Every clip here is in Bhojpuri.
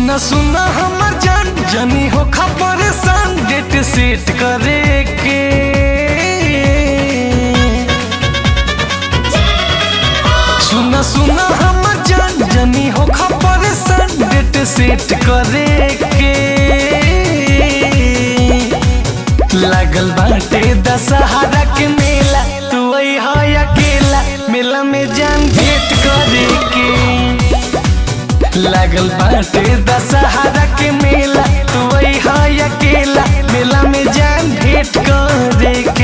सुना सुना हमर जान जनी हो खबर सन डेट सेट करे के सुना सुना हमर जान जनी हो खबर सन डेट सेट करे के लागल बाटे दशहरा के मेला तू है अकेला मेला में जान भेंट करे के लागल बाटे दशहरा के मेला तू है अकेला मेला में जान भेंट करे के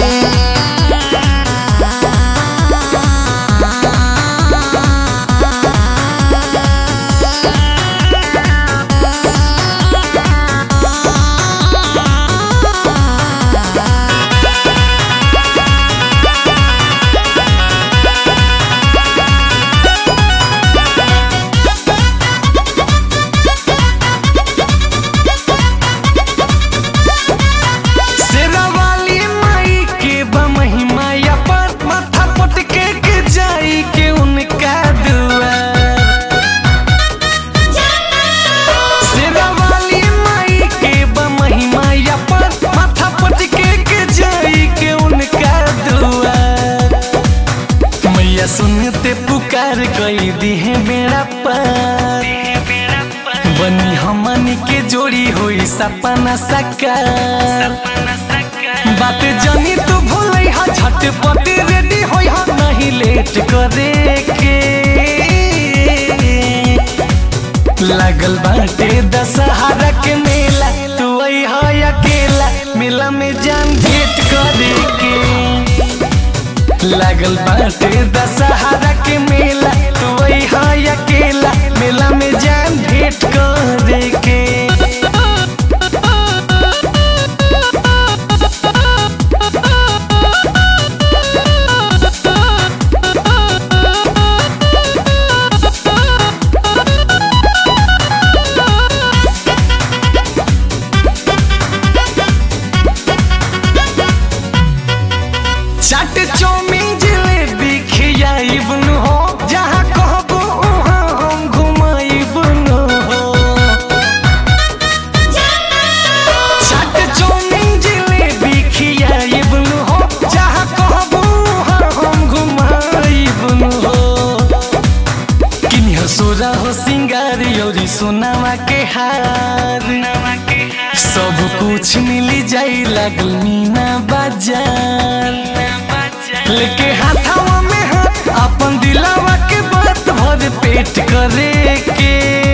शेरावाली माई के बमहिमा अपन माथा पटके के जाई के उनका दुआर शेरावाली माई के बमहिमा अपन माथा पटके के जाई के उनका दुआर मैया सुनते पुकार कई दी है बेड़ा पर बनी हमनी के जोड़ी होई सपना साकार बात जानी तू भूल हा झटपट रेडी होई हा नहीं लेट करे के लागल बाटे दशहरा के मेला तू आई हा अकेला मेला में जान भेंट करे के लागल बाटे दशहरा के मेला तू आई हा अकेला मेला में जान भेंट करे के चाट चौमिन जिलेबी खियाइब न हो जहाँ कहबो वहाँ हम घुमाइब न हो चाट चौमिन जिलेबी खियाइब न हो जहाँ कहबो वहाँ हम घुमाइब न हो किनिया सोरा हो सिंगार योरी सोनावा के हार सब कुछ मिली जाई लागल मीना बाजार लेके हाथावा में हाथ अपन दिलावा के बात भर पेट करे के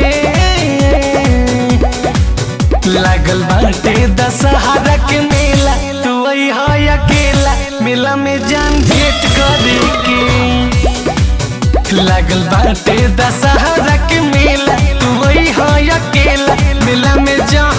लागल बाटे दशहरा के मेला तू आई हा अकेला मेला में जान भेंट करे के लागल बाटे दशहरा के मेला तू आई हा अकेला मेला में जान